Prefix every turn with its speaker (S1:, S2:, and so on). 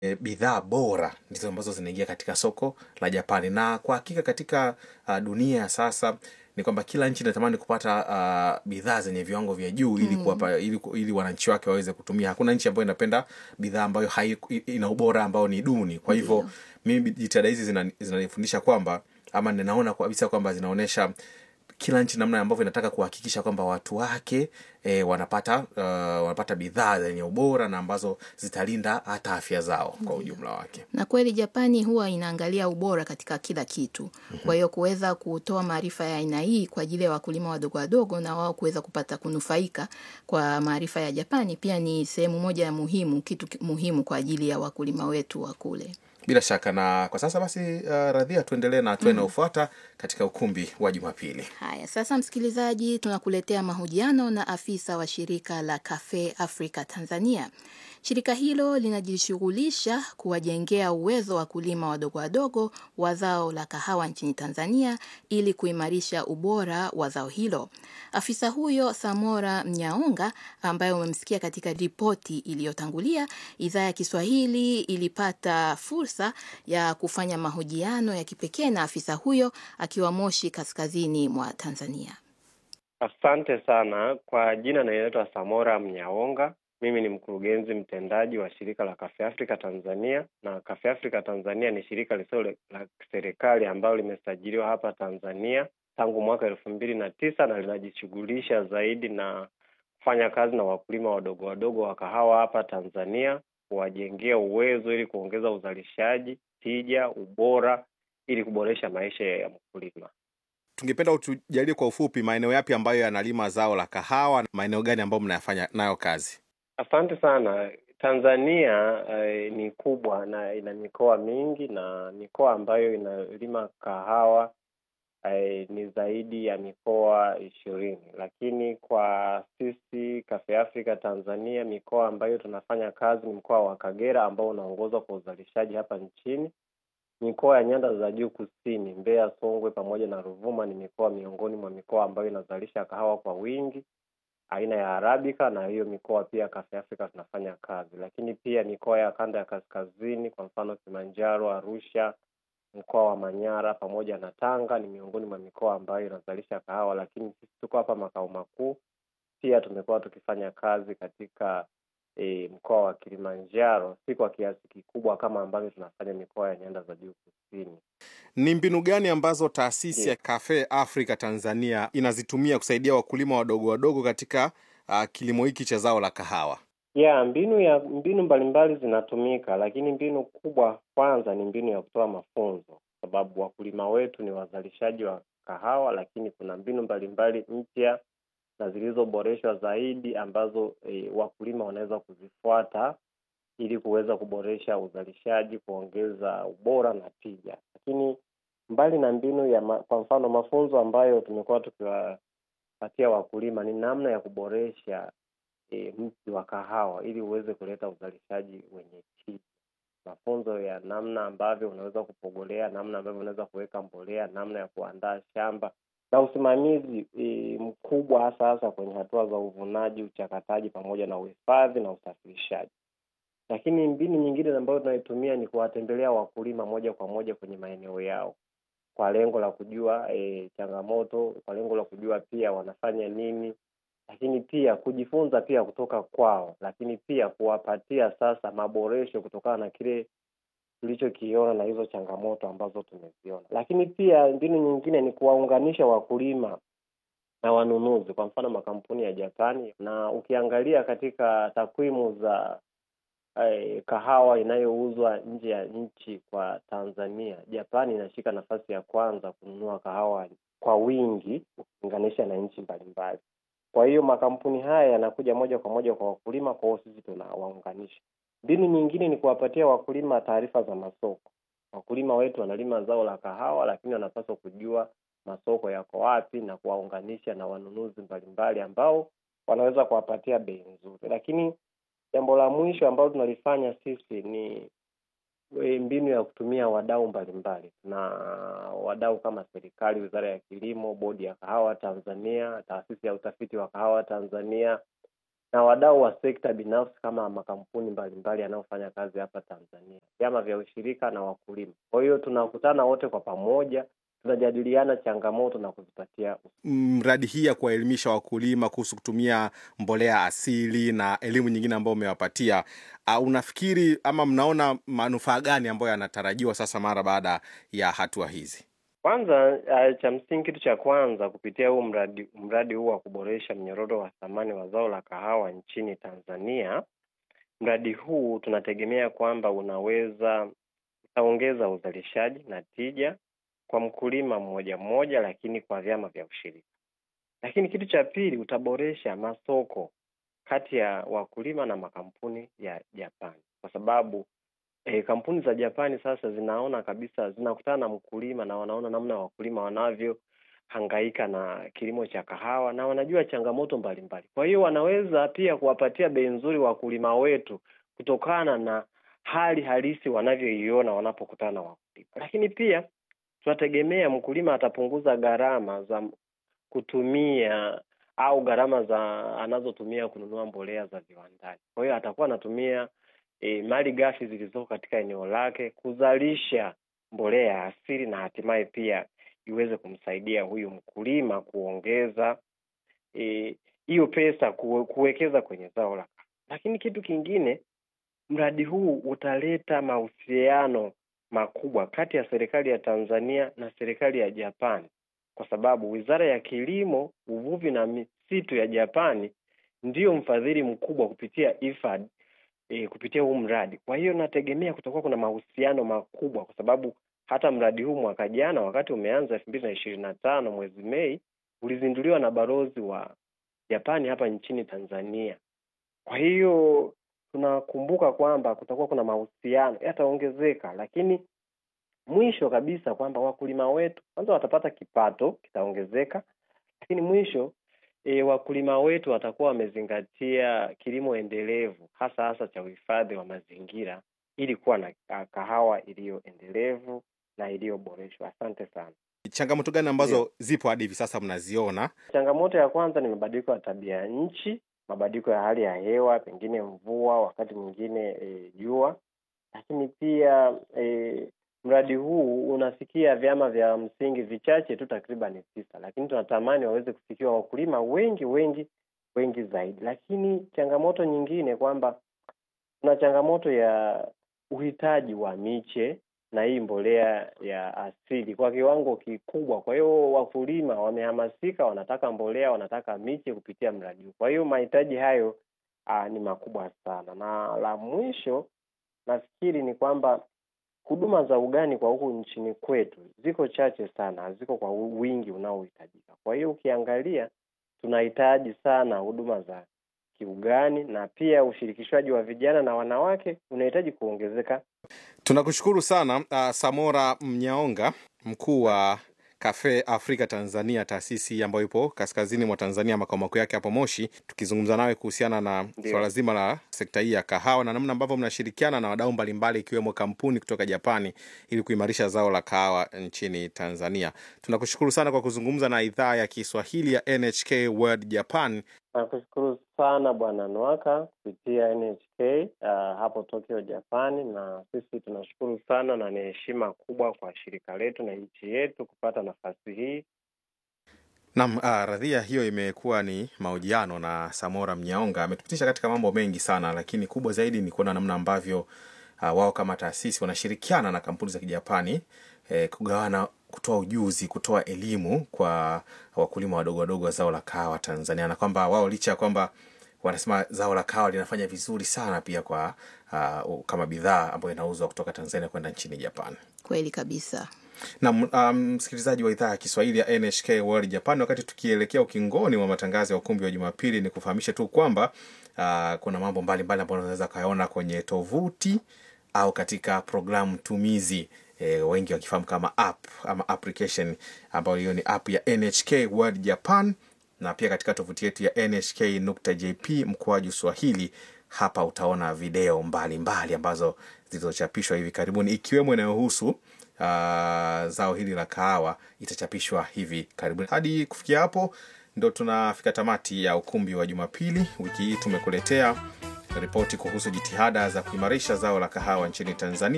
S1: e, bidhaa bora ndizo ambazo zinaingia katika soko la Japani, na kwa hakika katika uh, dunia ya sasa ni kwamba kila nchi inatamani kupata uh, bidhaa zenye viwango vya juu ili kuwapa ili, ili wananchi wake waweze kutumia. Hakuna nchi ambayo inapenda bidhaa ambayo hai, ina ubora ambao ni duni. Kwa hivyo mimi jitihada hizi zina- zinanifundisha kwamba ama ninaona kabisa kwamba zinaonyesha kila nchi namna ambavyo inataka kuhakikisha kwamba watu wake e, wanapata uh, wanapata bidhaa zenye ubora na ambazo zitalinda hata afya zao kwa ujumla wake.
S2: Na kweli Japani huwa inaangalia ubora katika kila kitu. Kwa hiyo kuweza kutoa maarifa ya aina hii kwa ajili ya wakulima wadogo wadogo na wao kuweza kupata kunufaika kwa maarifa ya Japani pia ni sehemu moja ya muhimu, kitu ki- muhimu kwa ajili ya wakulima wetu wa kule.
S1: Bila shaka, na kwa sasa basi, uh, Radhia, tuendelee na hatua inayofuata katika ukumbi wa Jumapili.
S2: Haya, sasa msikilizaji, tunakuletea mahojiano na afisa wa shirika la Cafe Africa Tanzania. Shirika hilo linajishughulisha kuwajengea uwezo wakulima wadogo wadogo wa zao la kahawa nchini Tanzania ili kuimarisha ubora wa zao hilo. Afisa huyo Samora Mnyaonga, ambaye umemsikia katika ripoti iliyotangulia, idhaa ya Kiswahili ilipata fursa ya kufanya mahojiano ya kipekee na afisa huyo akiwa Moshi, kaskazini mwa Tanzania.
S3: Asante sana kwa jina, naitwa Samora Mnyaonga. Mimi ni mkurugenzi mtendaji wa shirika la Cafe Africa Tanzania, na Cafe Africa Tanzania ni shirika lisilo la serikali ambalo limesajiliwa hapa Tanzania tangu mwaka elfu mbili na tisa na linajishughulisha zaidi na kufanya kazi na wakulima wadogo wadogo wa kahawa hapa Tanzania, kuwajengea uwezo ili kuongeza uzalishaji, tija, ubora ili kuboresha maisha ya mkulima.
S1: Tungependa utujalie kwa ufupi maeneo yapi ambayo yanalima zao la kahawa, maeneo gani ambayo mnayafanya nayo kazi?
S3: Asante sana. Tanzania eh, ni kubwa na ina mikoa mingi na mikoa ambayo inalima kahawa eh, ni zaidi ya mikoa ishirini, lakini kwa sisi Cafe Africa Tanzania mikoa ambayo tunafanya kazi ni mkoa wa Kagera ambao unaongozwa kwa uzalishaji hapa nchini. Mikoa ya nyanda za juu kusini, Mbeya, Songwe pamoja na Ruvuma ni mikoa miongoni mwa mikoa ambayo inazalisha kahawa kwa wingi aina ya Arabica, na hiyo mikoa pia Cafe Africa tunafanya kazi. Lakini pia mikoa ya kanda ya kaskazini, kwa mfano Kilimanjaro, Arusha, mkoa wa Manyara pamoja na Tanga ni miongoni mwa mikoa ambayo inazalisha kahawa, lakini sisi tuko hapa makao makuu. Pia tumekuwa tukifanya kazi katika e, mkoa wa Kilimanjaro, si kwa kiasi kikubwa kama ambavyo tunafanya mikoa ya nyanda za juu kusini.
S1: Ni mbinu gani ambazo taasisi ya
S3: Ndiyo.
S1: Cafe Africa Tanzania inazitumia kusaidia wakulima wadogo wadogo katika uh, kilimo hiki cha zao la kahawa?
S3: ya mbinu ya mbinu mbalimbali zinatumika, lakini mbinu kubwa kwanza ni mbinu ya kutoa mafunzo, sababu wakulima wetu ni wazalishaji wa kahawa, lakini kuna mbinu mbalimbali mpya na zilizoboreshwa zaidi ambazo e, wakulima wanaweza kuzifuata ili kuweza kuboresha uzalishaji, kuongeza ubora na tija. Lakini mbali na mbinu ya ma, kwa mfano mafunzo ambayo tumekuwa tukiwapatia wakulima ni namna ya kuboresha e, mti wa kahawa ili uweze kuleta uzalishaji wenye tija. Mafunzo ya namna ambavyo unaweza kupogolea, namna ambavyo unaweza kuweka mbolea, namna ya kuandaa shamba na usimamizi e, mkubwa hasa hasa kwenye hatua za uvunaji, uchakataji pamoja na uhifadhi na usafirishaji. Lakini mbinu nyingine ambayo tunaitumia ni kuwatembelea wakulima moja kwa moja kwenye maeneo yao kwa lengo la kujua e, changamoto, kwa lengo la kujua pia wanafanya nini, lakini pia kujifunza pia kutoka kwao, lakini pia kuwapatia sasa maboresho kutokana na kile tulichokiona na hizo changamoto ambazo tumeziona. Lakini pia mbinu nyingine ni kuwaunganisha wakulima na wanunuzi, kwa mfano makampuni ya Japani, na ukiangalia katika takwimu za eh, kahawa inayouzwa nje ya nchi kwa Tanzania, Japani inashika nafasi ya kwanza kununua kahawa kwa wingi ukilinganisha na nchi mbalimbali. Kwa hiyo makampuni haya yanakuja moja kwa moja kwa wakulima, kwa hiyo sisi tunawaunganisha. Mbinu nyingine ni kuwapatia wakulima taarifa za masoko. Wakulima wetu wanalima zao la kahawa, lakini wanapaswa kujua masoko yako wapi na kuwaunganisha na wanunuzi mbalimbali ambao wanaweza kuwapatia bei nzuri. Lakini jambo la mwisho ambalo tunalifanya sisi ni e, mbinu ya kutumia wadau mbalimbali na wadau kama serikali, wizara ya kilimo, bodi ya kahawa Tanzania, taasisi ya utafiti wa kahawa Tanzania, na wadau wa sekta binafsi kama makampuni mbalimbali yanayofanya kazi hapa Tanzania, vyama vya ushirika na wakulima. Kwa hiyo tunakutana wote kwa pamoja, tunajadiliana changamoto na kuzipatia
S1: mradi hii ya kuwaelimisha wakulima kuhusu kutumia mbolea asili na elimu nyingine ambayo umewapatia, uh, unafikiri ama mnaona manufaa gani ambayo yanatarajiwa sasa mara baada ya hatua hizi?
S3: Kwanza uh, cha msingi, kitu cha kwanza kupitia huu mradi mradi huu wa kuboresha mnyororo wa thamani wa zao la kahawa nchini Tanzania, mradi huu tunategemea kwamba unaweza utaongeza uzalishaji na tija kwa mkulima mmoja mmoja, lakini kwa vyama vya ushirika. Lakini kitu cha pili, utaboresha masoko kati ya wakulima na makampuni ya Japani, kwa sababu E, kampuni za Japani sasa zinaona kabisa, zinakutana na mkulima na wanaona namna wakulima wanavyohangaika na kilimo cha kahawa na wanajua changamoto mbalimbali. Kwa hiyo wanaweza pia kuwapatia bei nzuri wakulima wetu kutokana na hali halisi wanavyoiona wanapokutana na wakulima. Lakini pia tunategemea mkulima atapunguza gharama za kutumia au gharama za anazotumia kununua mbolea za viwandani. Kwa hiyo atakuwa anatumia E, mali ghafi zilizoko katika eneo lake kuzalisha mbolea ya asili na hatimaye pia iweze kumsaidia huyu mkulima kuongeza hiyo e, pesa kuwekeza kwenye zao la. Lakini kitu kingine, mradi huu utaleta mahusiano makubwa kati ya serikali ya Tanzania na serikali ya Japani, kwa sababu Wizara ya Kilimo, Uvuvi na Misitu ya Japani ndiyo mfadhili mkubwa kupitia IFAD E, kupitia huu mradi. Kwa hiyo nategemea kutakuwa kuna mahusiano makubwa, kwa sababu hata mradi huu mwaka jana wakati umeanza elfu mbili na ishirini na tano mwezi Mei ulizinduliwa na balozi wa Japani hapa nchini Tanzania. Kwa hiyo tunakumbuka kwamba kutakuwa kuna mahusiano yataongezeka, lakini mwisho kabisa kwamba wakulima wetu kwanza watapata kipato kitaongezeka, lakini mwisho E, wakulima wetu watakuwa wamezingatia kilimo endelevu hasa hasa cha uhifadhi wa mazingira ili kuwa na kahawa iliyo endelevu na iliyoboreshwa. Asante sana.
S1: Changamoto gani ambazo yeah, zipo hadi hivi sasa mnaziona?
S3: Changamoto ya kwanza ni mabadiliko ya tabia ya nchi, mabadiliko ya hali ya hewa, pengine mvua, wakati mwingine jua, e, lakini pia e, mradi huu unafikia vyama vya msingi vichache tu, takriban tisa, lakini tunatamani waweze kufikiwa wakulima wengi wengi wengi zaidi. Lakini changamoto nyingine kwamba kuna changamoto ya uhitaji wa miche na hii mbolea ya asili kwa kiwango kikubwa. Kwa hiyo wakulima wamehamasika, wanataka mbolea, wanataka miche kupitia mradi huu. Kwa hiyo mahitaji hayo aa, ni makubwa sana, na la mwisho nafikiri ni kwamba huduma za ugani kwa huku nchini kwetu ziko chache sana, haziko kwa wingi unaohitajika. Kwa hiyo ukiangalia, tunahitaji sana huduma za kiugani na pia ushirikishwaji wa vijana na wanawake unahitaji kuongezeka.
S1: Tunakushukuru sana uh, Samora Mnyaonga, mkuu wa Cafe Africa Tanzania, taasisi ambayo ipo kaskazini mwa Tanzania, makao makuu yake hapo Moshi, tukizungumza nawe kuhusiana na swala zima la sekta hii ya kahawa na namna ambavyo mnashirikiana na wadau mbalimbali ikiwemo kampuni kutoka Japani ili kuimarisha zao la kahawa nchini Tanzania. Tunakushukuru sana kwa kuzungumza na idhaa ya Kiswahili ya NHK World Japan.
S3: Nakushukuru sana Bwana Nwaka kupitia NHK uh, hapo Tokyo, Japani, na sisi tunashukuru sana na ni heshima kubwa kwa shirika letu na nchi yetu kupata nafasi hii.
S1: Naam, uh, radhia hiyo imekuwa ni mahojiano na Samora Mnyaonga. Ametupitisha katika mambo mengi sana, lakini kubwa zaidi ni kuona namna ambavyo uh, wao kama taasisi wanashirikiana na kampuni za Kijapani eh, kugawana kutoa ujuzi, kutoa elimu kwa wakulima wadogo wadogo wa zao la kahawa Tanzania, na kwamba wao licha ya kwamba wanasema zao la kahawa linafanya vizuri sana pia kwa uh, kama bidhaa ambayo inauzwa kutoka Tanzania kwenda nchini Japan.
S2: Kweli kabisa.
S1: Na msikilizaji um, wa idhaa ya Kiswahili ya NHK World Japan, wakati tukielekea ukingoni wa matangazo ya ukumbi wa Jumapili, ni kufahamisha tu kwamba uh, kuna mambo mbalimbali ambayo unaweza kayaona kwenye tovuti au katika programu tumizi e, wengi wakifahamu kama app ama application ambayo hiyo ni app ya NHK World Japan, na pia katika tovuti yetu ya nhk.jp mkoaju Swahili. Hapa utaona video mbalimbali mbali ambazo zilizochapishwa hivi karibuni ikiwemo inayohusu uh, zao hili la kahawa itachapishwa hivi karibuni. Hadi kufikia hapo ndo tunafika tamati ya ukumbi wa Jumapili. Wiki hii tumekuletea ripoti kuhusu jitihada za kuimarisha zao la kahawa nchini Tanzania